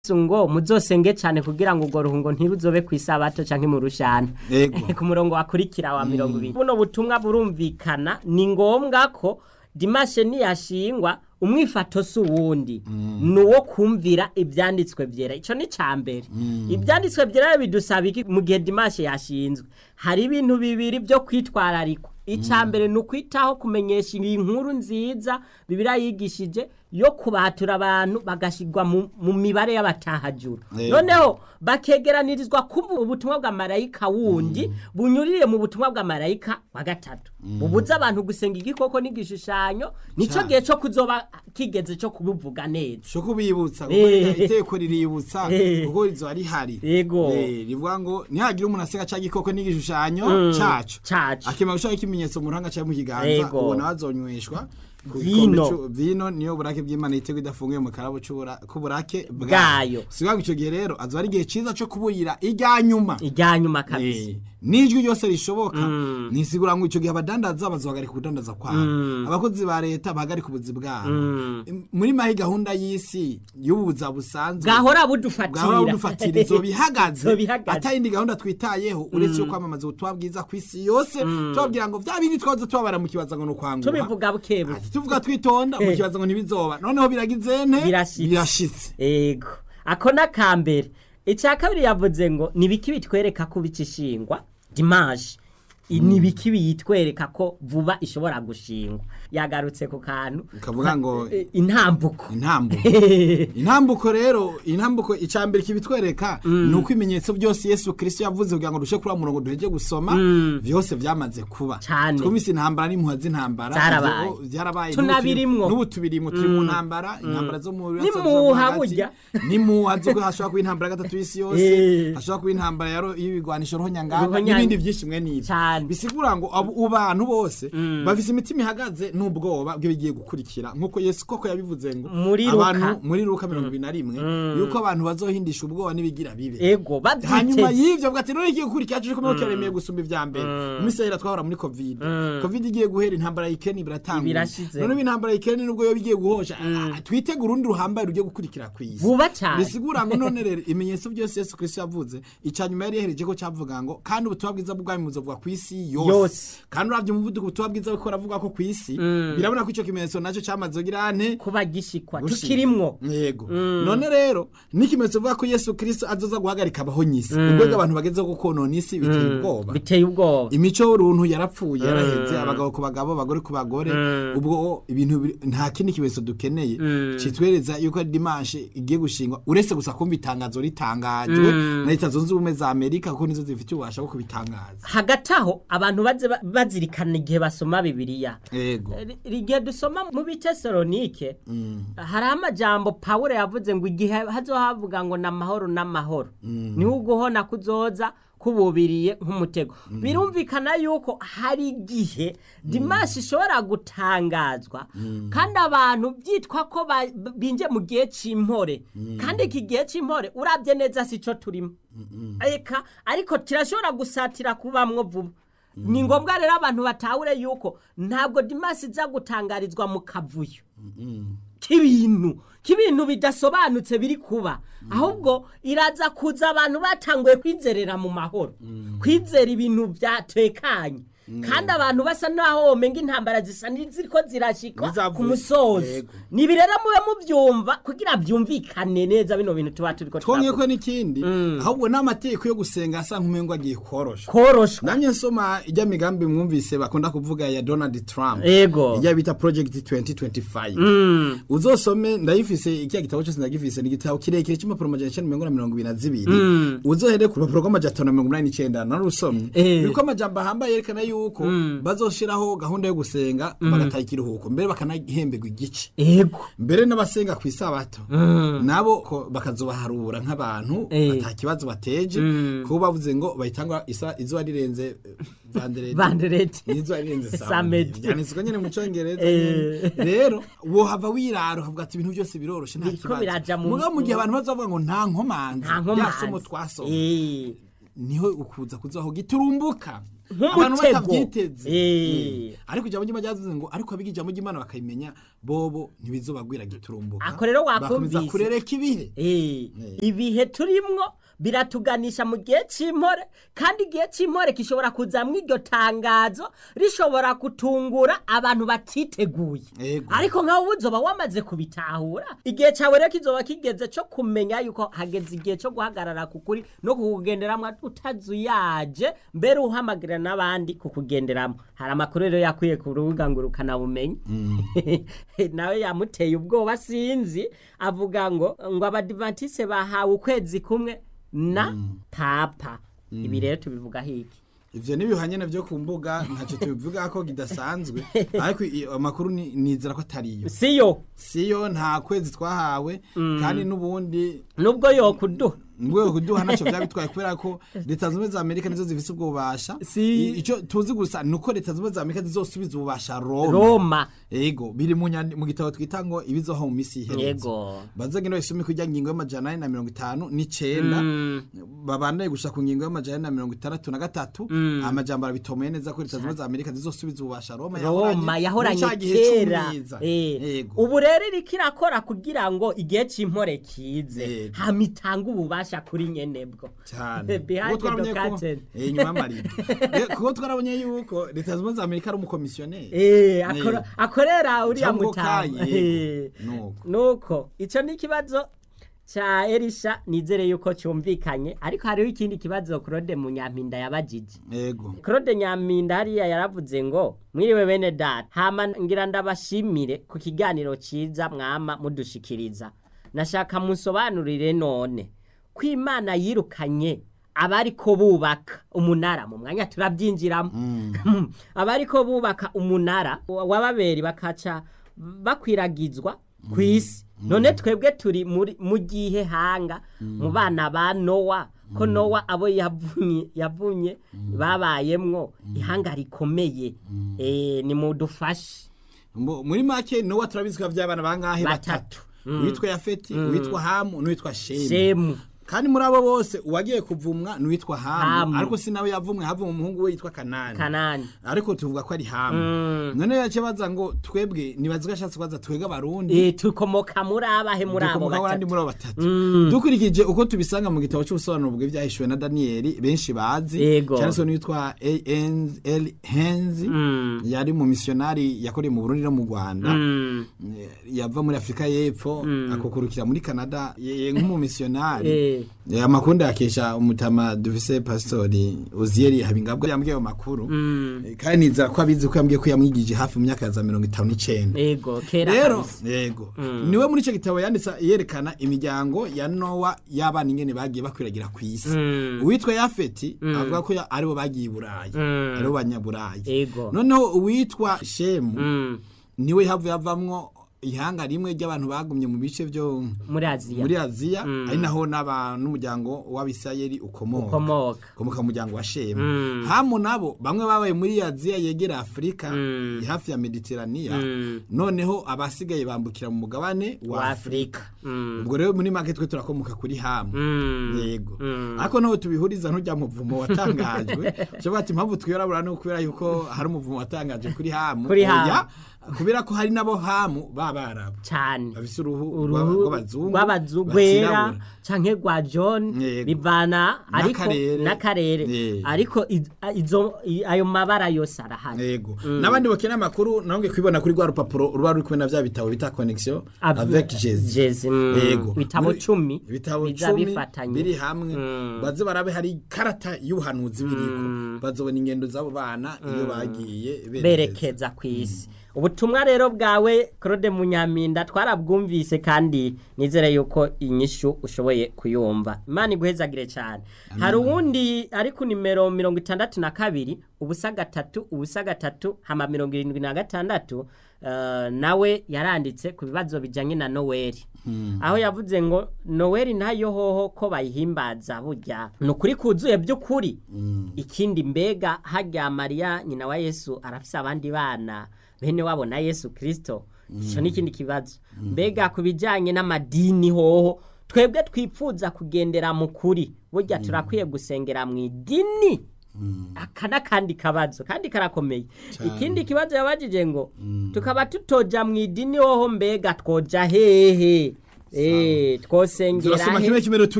ngo muzosenge cyane kugira ngo urwo ruhungo ntiruzobe ku isabato canke mu rushana Yego. ku murongo wakurikira wa mirongo ibiri buno butumwa burumvikana ni ngombwa ko dimashe niyashingwa umwifato si uwundi ni uwo kumvira ibyanditswe byera icyo ni cya mbere ibyanditswe byera bidusaba iki mu gihe dimashe yashinzwe hari ibintu bibiri byo kwitwararikwa icya mbere ni ukwitaho kumenyesha iyi nkuru nziza bibiriya yigishije yo kubatura abantu bagashyirwa mu mu mibare y'abatahajuru Yego. noneho bakegeranirizwa kumva ubutumwa bwa marayika wundi bunyurire mu butumwa bwa marayika wa gatatu bubuza abantu gusenga igikoko n'igishushanyo nicyo Cyane. gihe cyo kuzoba kigeze cyo kubivuga neza cyo kubibutsa kuko Eh. iteko riributsa Eh. kuko rizoba rihari Yego. Eh, rivuga ngo ntihagire umuntu aseka cya gikoko n'igishushanyo cacu cacu akimara gushaka ikimenyetso mu ruhanga cyangwa mu kiganza Yego. uwo nawe azonyweshwa ku Vino. gikombe c'u- vino niyo burake bw'imana yitego idafunguye mu karabo c'ubura- k'uburake Bwayo. si ngo icyo gihe rero azoba ari igihe cyiza cyo kuburira irya nyuma ijya nyuma kabisa Eh, n'ijwi ryose rishoboka nisigura ngo icyo gihe abadandaza bazohagarika ubudandaza kwabo abakozi ba leta bahagarika ubuzi bwabo muri mahi gahunda y'isi y'ubuza busanzwe bwahora bwahora budufatira budufatira izo bihagaze Zobihagaze. atayindi gahunda twitayeho uretse yo kwamamaza ubutumwa bwiza ku isi yose tubabwira ngo bya bindi twaza tubabara mu kibaza ngo ni ukwanguha tubivuga bukebuke Ati, tuvuga twitonda mu kibazo ngo ntibizoba noneho biragize nte Birashitse. birashitse ego ako ni akambere icya kabiri yavuze ngo ni ibiki bitwereka ko bicishingwa dimaje I- ni ibiki biyitwereka ko vuba ishobora gushingwa yagarutse ku kantu ukavuga ngo Eh, intambuko intambuko intambuko rero intambuko icambere kibitwereka ni uko ibimenyetso byose yesu kirisito yavuze kugira ngo dushe kuri wa murongo duheje gusoma byose byamaze kuba Cane. twumvise intambara n'impuha z'intambara Zarabaye. Ivyo byarabaye Tunabirimwo. n'ubu tubirimo turi mu ntambara intambara zo mu N'impuha burya. n'impuha zo hashobora kuba intambara ya gatatu y'isi yose Eh. hashobora kuba intambara ya ro- y'ibigwanisho rohonyanganga Ruhonyanga. n'ibindi byinshi mwe n'ibyo Cane. bisigura ngo abo bantu bose bafise imitima ihagaze n'ubwoba bw'ibigiye gukurikira nk'uko yesu koko yabivuze ngo Muri Luka. abantu muri ruka mirongo ibiri na rimwe yuko abantu bazohindisha ubwoba n'ibigira bibe ego hanyuma babyiteze y'ivyo avuga ati none igiye gukurikira cyo kumwe kiremeye gusumba ivya mbere mu minsi yahera twahora muri covid covid igiye guhera intambara ya Ukraine biratangura Birashize. none ubu intambara ya Ukraine nubwo yo bigiye guhosha ah, twitegura urundi ruhambaye rugiye gukurikira kw'isi vuba cyane bisigura ngo none rero ibimenyetso byose yesu kristo yavuze icya nyuma yari yahereje ko cyavuga ngo kandi ubutumwa bwiza bw'ubwami buzovuga ku isi yose Yose. kandi uravye umuvuduko ubutumwa bwiza buko ravuga ko ku isi birabona ko ico kimenyetso naco cyamaze kugira ante kuba gishikwa Gushika. tukirimwo yego none rero n'ikimenyetso bivuga ko yesu kristo azoza guhagarika abaho nyisi urwego abantu bagezeho ko konona isi biteye ubwoba biteye ubwoba imico y'uruntu yarapfuye yaraheze abagabo ku bagabo abagore ku bagore ubwo ibintu biri- nta kindi kimenyetso dukeneye kitwereza yuko ari dimanche igiye gushingwa uretse gusa kumva itangazo ritangajwe na leta zunze ubumwe za amerika kuko nizo zifite ububasha bwo kubitangaza hagati aho abantu baze ba- bazirikana igihe basoma bibiliya yego Ri- igihe dusoma mu bitesalonike hari amajambo pawulo yavuze ngo igihe hazohavuga ngo ni amahoro n'amahoro niho uguhona kuzoza kububiriye nk'umutego birumvikana yuko hari igihe dimashi ishobora gutangazwa kandi abantu byitwa ko ba- b- binje mu gihe cy'impore kandi iki gihe cy'impore urabye neza si cyo turimo eka ariko kirashobora gusatira kubamwo vuba ni ngombwa rero abantu batahure yuko ntabwo dimasi iza gutangarizwa mu kavuyo k'ibintu k'ibintu bidasobanutse biri kuba ahubwo iraza kuza abantu batanguye kwizerera mu mahoro kwizera ibintu byatekanye kandi abantu basa naho womenga intambara zisa n'iziriko zirashikwa Bizavuye. ku musozi Yego. nibi rero mube mubyumva kugira byumvikane neza bino bintu tuba turiko twongeye turavuga ko n'ikindi ahubwo n'amategeko yo gusenga asa nk'umengo agiye korosha koroshwa namye nsoma ijya migambi mwumvise bakunda kuvuga ya donald trump Ego. ijya bita project 2025 uzosome ndayifise ikiya gitabo cyose ndagifise ni igitabo kirekire cy'impapuro amajana icenda mirongo na mirongo ibiri na zibiri uzohere ku rupapuro rw'amajana atanu na mirongo inani n'icenda narusomye Eh. biriko amajambo ahambaye yerekana yuko bazoshiraho gahunda yo gusenga bagataha ikiruhuko mbere bakanahemberwa igice ego mbere n'abasenga ku isabato nabo ko bakazobaharura nk'abantu Eh. ata kibazo bateje kuko bavuze ngo bahitangwa isa- izuba rirenze eh, vandereti Vandereti. n'izuba rirenze Samedi. samedi byanditswe nyine mu cyongereza Eh. nyene. rero wohava wirara ukavuga ati ibintu byose biroroshe nta Biriko biraja kibazo mu- mugabo mu gihe abantu bazavuga ngo nta nkomanzi nta rya somo nkomanzi twasoma Eh. niho ukuza kuzaho giturumbuka abantu nk'umutego batavyiteze Eh. Eh. ariko ijambo ry'imana ryavuze ngo ariko abiga ijambo ry'imana bakayimenya bobo ntibizobagwira giturumbuka Ako rero bakomeza wakumvise. kurereka ibihe Eh, Eh. ibihe turimwo biratuganisha mu gihe cy'impore kandi igihe cy'impore gishobora kuzamwo iryo tangazo rishobora gutungura abantu batiteguye Ego. ariko nkawe uba uzoba wamaze kubitahura igihe cyawe rero kizoba kigeze cyo kumenya yuko hageze igihe cyo guhagarara ku kuri no kukugenderamo utazuyaje mbere uhamagarira n'abandi kukugenderamo hari amakuru rero yakwiye ku rubuga ngo urukanabumenye nawe yamuteye ubwoba sinzi avuga ngo ngo abadivatise bahawe ukwezi kumwe na papa ibi rero tubivuga hiki ivyo nibihanye navyo ku mbuga ntacyo tubivuga ko kidasanzwe ariko i- amakuru ni- nizera ko atariyo siyo siyo nta kwezi twahawe kandi n'ubundi nubwo yokuduha nubwo kuduha ntacyo byaba bitwaye kubera ko leta zunze ubumwe za amerika nizo zifise ubwo bubasha Si. I- ico tuzi gusa ni uko leta zunze ubumwe za amerika zizosubiza ububasha roma roma ego biri mu nyandi- mu gitabo twita ngo ibizoho mu misi iherutse yego bazagenda basome kujya ngingo y'amajana ane na mirongo itanu n'icenda babandaye gushika ku ngingo y'amajana ane na mirongo itandatu na gatatu amajambo arabitomoye neza ko leta zunze ubumwe za amerika zizosubiza ububasha roma roma yahoranye muri ca gihe kera c'umwiza. Eh, Ego. ubu rero iriko irakora kugira ngo igihe cy'impore kize Ego. hama itange ububasha kuri nyenebwo cyane Behind Kuko twarabonye the ko- curtain. eh, inyuma y'amarido Eh, kuko twarabonye yuko leta zunze ubumwe za amerika ari umukomisiyoneri Eh, akora- akorera uriya Cyangwa mutama kaye. Eh. Nuko. nuko icyo ni ikibazo cya erisha nizere yuko cyumvikanye ariko hariho ikindi kibazo claude munyampinda yabajije ego claude nyampinda hariya yaravuze ngo mwiriwe bene data hama ngira ndabashimire ku kiganiro cyiza mwama mudushikiriza nashaka musobanurire none ko imana yirukanye abariko bubaka umunara mu mwanya turabyinjiramo abariko bubaka umunara wa- w'ababeri bakaca bakwiragizwa ku isi none twebwe turi muri- mu gihe hanga mu bana ba nowa ko nowa abo yavunye yavunye babayemwo ihanga rikomeye Eh, nimudufashe Mu- muri make nowa turabizi ko by'abana bangahe Batatu. batatu uwitwa yafeti uwitwa hamu n'uwitwa shemu shemu kandi muri abo bose uwagiye kuvumwa n'uwitwa hamu Hamu. ariko si nawe yavumwe havumwe umuhungu we yitwa kanani kanani ariko tuvuga ko ari hamu none yace baza ngo twebwe nibazi ko ashatse kubaza twebwe abarundi Eh, tukomoka muri abahe muri abo dukomoka abandi batatu muri abo batatu dukurikije uko tubisanga mu gitabo cy'ubusobanuro bw'ibyahishuwe na daniyeli benshi bazi Yego. cyane se n'uwitwa al henzi yari mu misiyonari yakoreye mu burundi no mu rwanda Mm. Eh, yava muri afurika y'epfo akukurukira muri canada ye- ye nk'umumisiyonari Eh. Eh, amakuru ndayakesha umutama dufise pasitori uziyeri habingabwa yambwiye ayo makuru Eh, kandi nizera ko abizi ko yambwiye ko yamwigije hafi mu myaka ya za mirongo itanu n'icenda ego kera rero kabisa. yego niwe muri icyo gitabo yanditse yerekana imiryango ya nowa y'abana ingene bagiye bakwiragira ku isi uwitwa yafeti avuga ko ya- aribo bagiye i burayi aribo banyaburayi Ego. noneho uwitwa shemu Mm. niwe havuye havamwo ihanga rimwe ry'abantu bagumye mu bice byo muri aziya muri aziya ari naho n'aba n'umuryango w'abisirayeli ukomoka ukomoka ukomoka mu muryango wa shemu hamu nabo bamwe babaye muri aziya yegera afurika hafi ya mediteraniya noneho abasigaye bambukira mu mugabane wa wa afurika afurika Mm. ubwo rero muri make twe turakomoka kuri hamu Mm. yego ariko naho tubihuriza ntujya mu muvumo watangajwe cyo bati impamvu twirabura no kubera yuko hari umuvumo watangajwe kuri hamu Kuri Hamu. Oya, kubera ko hari nabo hamu b'abarabu cyane bafise uruhu uruhu rw'abazungu rw'abazungu rwera batirabura. canke rwa john Yego. bivana ariko N'akarere. n'akarere Yego. ariko iz- a- izo i- ayo mabara yose arahari yego n'abandi bakeneye amakuru nabonge kwibona kuri rwa rupapuro ruba ruri kumwe na bya bitabo bita connexion Ab- avec Jésus Jésus, mm. yego Ibitabo Muri- cumi ibitabo biza cumi bifatanye. biri hamwe baze barabe hari ikarata y'ubuhanuzi biriko bazobona ingendo z'abo bana iyo bagiye berekeza berekeza ku isi ubutumwa rero bwawe claude munyaminda twarabwumvise kandi nizere yuko inyishu ushoboye kuyumva imana iguhezagire cyane hari uwundi ari ku nimero mirongo itandatu na kabiri ubusa gatatu ubusa gatatu hama mirongo irindwi na gatandatu eh, nawe yaranditse ku bibazo bijyanye na noweli aho yavuze ngo noweli nayo hoho ko bayihimbaza burya ni ukuri kuzuye by'ukuri ikindi mbega hajya mariya nyina wa yesu arafise abandi bana bene wabo na yesu kirisito icyo ni ikindi kibazo mbega ku bijyanye n'amadini hoho twebwe twipfuza kugendera mu kuri burya turakwiye gusengera mu idini aka n'akandi kabazo kandi karakomeye Cane. ikindi kibazo yabajije ngo tukaba tutoja mu idini hoho mbega twoja hehe Eh, twosengera turasoma he kimwe kimwe rero